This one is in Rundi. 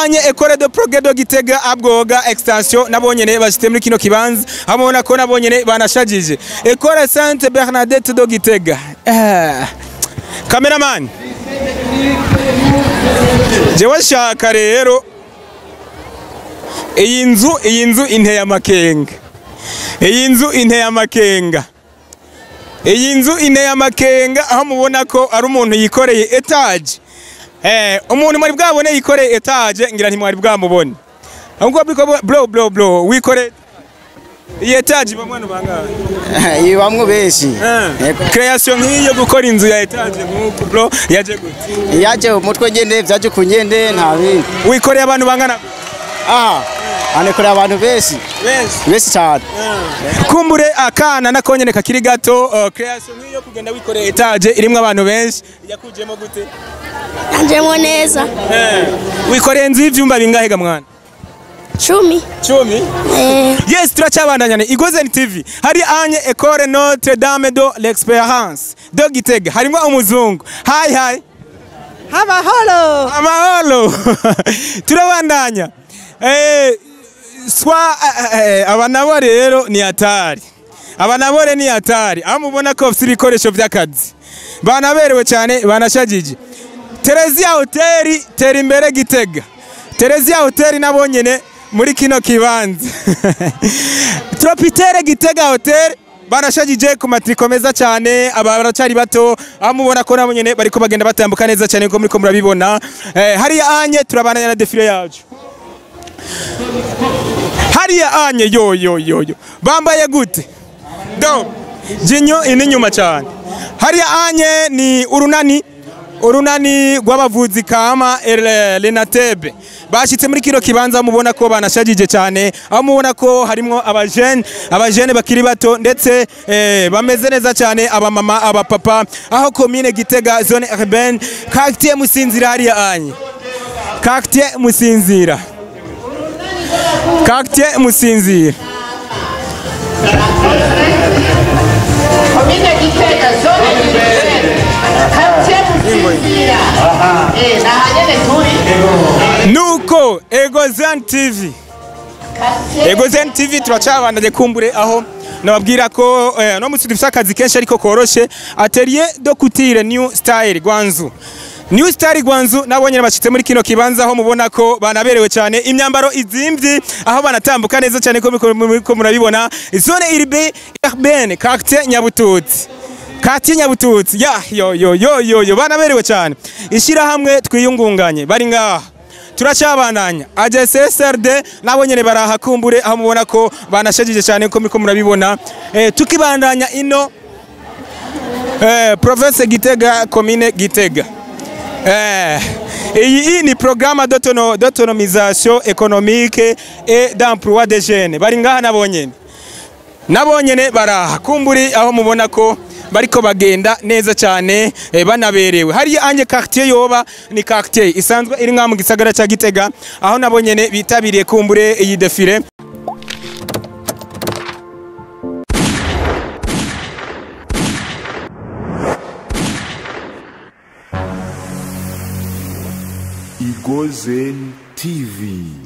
anye Ecole de Progrès de Gitega abwoga extension nabonyene bashite muri kino kibanza hamona ko nabonyene banashagije Ecole Sainte Bernadette de Gitega eh Cameraman Jewe shaka rero iyi nzu iyi nzu inteye amakenga iyi nzu inteye amakenga iyi nzu inteye amakenga aho mubona ko ari umuntu yikoreye etaje eh umuntu mwari bwabone yikoreye etaje ngira ntimwari bwamubone ahubwo biko bro bro bro wikoreye iyi etaje bamwe no bangahe ibamwe benshi creation nk'iyo gukora inzu ya etaje nk'uku bro yaje gute yaje umutwe ngende vyaje kunyende nta bindi wikoreye abantu bangana ah anekorera abantu benshi benshi benshi cyane kumbure akana nakonyene kakiri gato uh, creation nk'iyo kugenda wikoreye etaje irimwo abantu benshi yakujemo gute Anjemo neza. eh wikoreye inzu y'ivyumba bingahe ga mwana Cumi. cumi Eh, yes turacabandanyane igozen tv hari anye ecole notre dame de l'experience de gitega harimo umuzungu hi hi Amahoro. amahoro turabandanya eh, swa eh, eh, aba nabo rero ni hatari aba nabo rero ni hatari aho mubona ko bafite ibikoresho by'akazi banaberewe cyane banashagije Terezia hoteli tera imbere gitega Terezia hoteli nabo nyene muri kino kibanza Tropitere gitega hoteli barashagije ku matriko meza cyane aba baracari bato aho mubona ko nabo nyene bariko bagenda batambuka neza cyane ko muriko murabibona eh, hariya anye turabandanya na defile yacu hariya anye yo yo yo yo bambaye gute do jinyo ini nyuma cyane hariya anye ni urunani urunani rw'abavuzi kama El- Lenatebe bashitse muri kino kibanza mubona ko banashagije cyane aho mubona ko harimo abajene abajene bakiri bato ndetse eh, bameze neza cyane abamama abapapa aho komine Gitega zone urbaine quartier Musinzira hariya anye quartier Musinzira quartier Musinzira Komine Gitega zone Gitega quartier Musinzira eh nahanyene turi nuko Egozen TV Egozen TV turacabandanye kumbure aho nababwira ko eh, no musi dufite akazi kenshi ariko koroshe atelier de couture new style Gwanzu New Star Gwanzu nabonye bashitse muri kino kibanza aho mubona ko banaberewe cyane imyambaro izimvye aho banatambuka neza cyane ko muriko- muriko murabibona zone irbe urbaine quartier Nyabututsi Kati Nyabututsi ya yo yo yo yo yo banaberewe cyane ishira hamwe twiyungunganye bari ngaha turacabandanya AJSSRD nabo nyene barahakumbure aho mubona ko banashagije cyane ko muriko murabibona eh, tukibandanya ino eh, province Gitega commune Gitega eh, iyi iyi ni programme d'autono- d'autonomisation économique et d'emploi des jeunes bari ngaha nabo nyene nabo nyene baraha kumburi aho mubona ko bariko bagenda neza cyane eh, banaberewe hariya anje quartier yoba ni quartier isanzwe iri nka mu gisagara cya Gitega aho nabo nyene bitabiriye kumbure iyi defile Igozen TV.